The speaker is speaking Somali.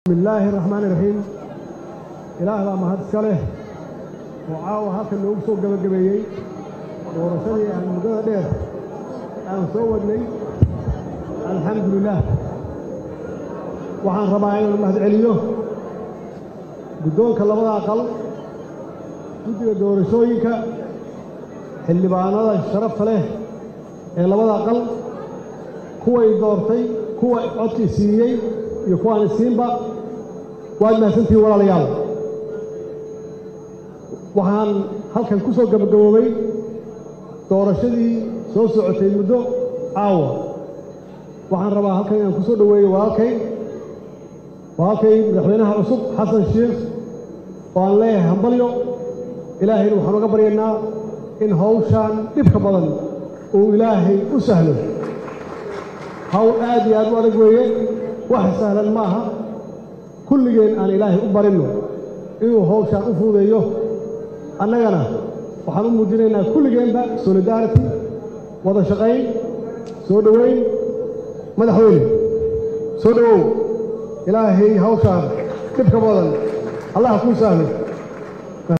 bismillaahi raxmaani raxiim ilaah baa mahad iska leh oo caawa halkan noogu soo gebagabeeyey doorashadii aan muddada dheer aan soo wadnay alxamdulilaah waxaan rabaa inaan mahad celiyo guddoonka labada aqal guddiga doorashooyinka xildhibaanada sharafta leh ee labada aqal kuway doortay kuwa codkii siiyey iyo kuwaan isiinba waad mahadsantihiin walaalayaal waxaan halkan ku soo gabagaboobay doorashadii soo socotay muddo caawa waxaan rabaa halkan inaan ku soo dhoweeyo walaalkay walaalkay madaxweynaha cusub xasan sheikh oo aan leeyahay hambalyo ilaahayna waxaan uga baryaynaa in hawshaan dhibka badan uu ilaahay u sahlo hawl aad iyo aad u adag weeye wax sahlan ma aha kulligeen aan ilaahay u barinno inuu hawshaan u fuudeeyo annagana waxaan u muujinaynaa kulligeenba solidarity wada shaqayn soo dhoweyn madaxweyne soo dhowow ilaahay hawshaan dhibka badan allah kuu sahlo